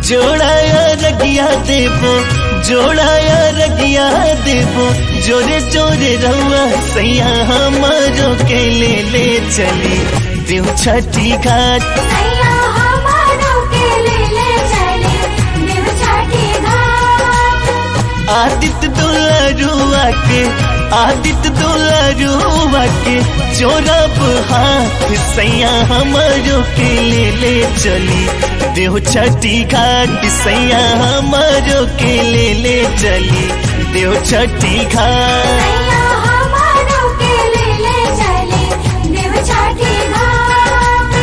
जोड़ाया रगिया देबो जोड़ाया रगिया देबो जोरे जोरे रहुआ सैया हमारो के ले ले चली देव छठी घाट सैया हमारो के ले ले चले देव छठी घाट आदित्य दुलारुआ के आदित्य दुलारुआ के चोरब हाथ सैया हमारो के ले ले चली देव छठी घाट सैया हमारो के ले ले चली देव छठी घाट सैया हमारो के ले ले चले देव छठी घाट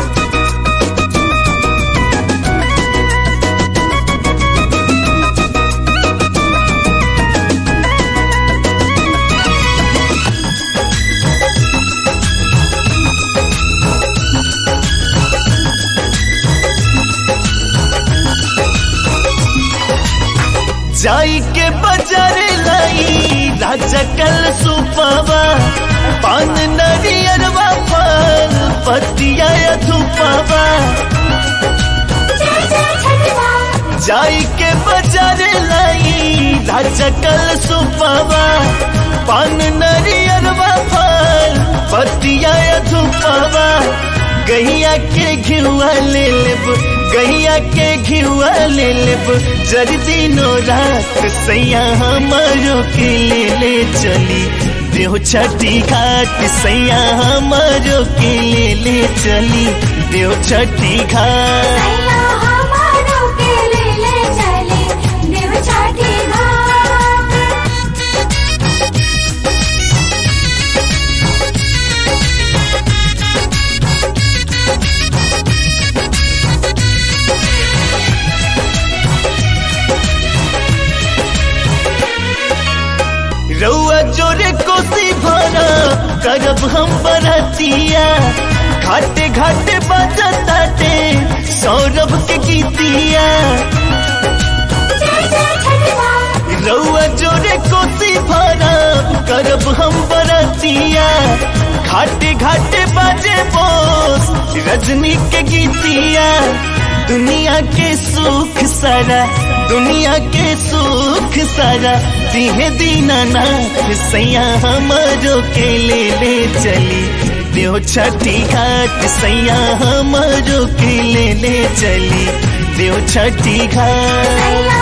जाई के बाजार लाई राजा कल सुपावा पान नरियरवा फल पतिया धुपावा जय जय छठी माँ जाई के बाजार लाई राजा कल सुपावा पान नरियरवा फल पतिया धुपावा गैया के घिउआ ले लेब गैया के घिउआ ले लेब जर दिनो रात सैया हमारो के ले ले चली देव छठी घाट सैया हमारो के ले ले चली देव छठी घाट सैया हमारो के ले ले चले देव छठी घाट रउआ जोरे कोसी भरा करब हम बरतिया घाटे घाटे बजताटे सौरभ के गीतिया जय जय छठी माँ रउआ जोरे कोसी भरा करब हम बरतिया घाटे घाटे बाजे बोस रजनी के गीतिया दुनिया के सुख सारा दुनिया के सुख सारा दिहे दीनानाथ सैया हमारो के ले ले चली देव छठी घाट सैया हमारो के ले ले चली देव छठी घाट सैया